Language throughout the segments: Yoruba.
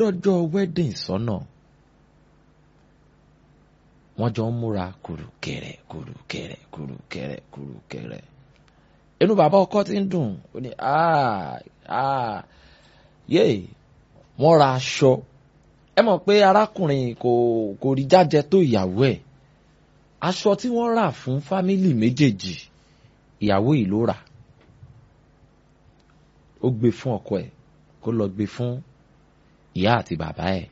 dọ́jọ́ wedding sọ́nà wọ́n jọ ń múra kùrùkẹ̀rẹ̀ kùrùkẹ̀rẹ̀ kùrùkẹ̀rẹ̀ kùrùkẹ̀rẹ̀ inú bàbá ọkọ ti ń dùn ó ní yé wọ́n ra aṣọ ẹ mọ̀ pé arákùnrin kò kò rí jájẹ tó ìyàwó ẹ̀ aṣọ tí wọ́n rà fún fámìlì méjèèjì ìyàwó yìí ló rà ó gbé fún ọkọ ẹ̀ kó lọ gbé fún ìyá àti bàbá ẹ̀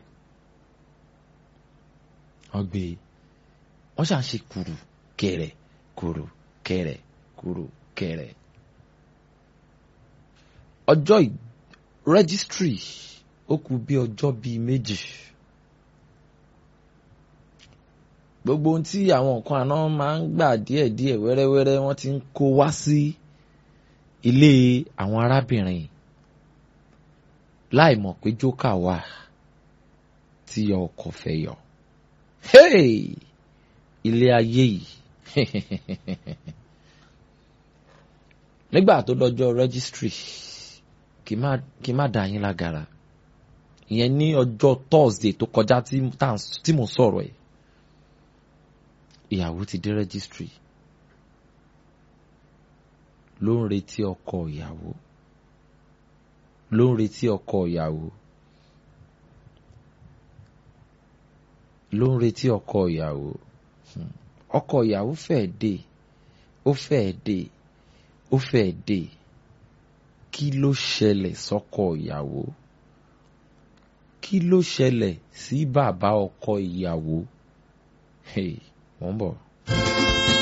wọ́n gbé wọ́n ṣàn ṣe kùrù kẹrẹ kùrù kẹrẹ kùrù kẹrẹ ọjọ́ rẹ́gísítírì ó kù bí ọjọ́ bíi méjì gbogbo ohun tí àwọn nǹkan àná máa ń gbà díẹ̀díẹ̀ wẹ́rẹ́wẹ́rẹ́ wọ́n ti ń kó wá sí ilé àwọn arábìnrin láì mọ̀ pé jókà wà tí ọkọ fẹ́ yọ. Hey! ilé ayé yìí nígbà tó dọjọ́ registry kì í má dá yín lágara ìyẹn ní ọjọ́ Thursday tó kọjá tí mo sọ̀rọ̀ ẹ̀ ìyàwó ti dé registry ló ń retí ọkọ ìyàwó ló ń retí ọkọ ìyàwó ló ń retí ọkọ ìyàwó ọkọ ìyàwó fẹ́ẹ́ dé ó fẹ́ẹ́ dé ó fẹ́ẹ́ dé kí ló ṣẹlẹ̀ sọ́kọ ìyàwó kí ló ṣẹlẹ̀ sí bàbá ọkọ ìyàwó hey, wọ́n bọ̀.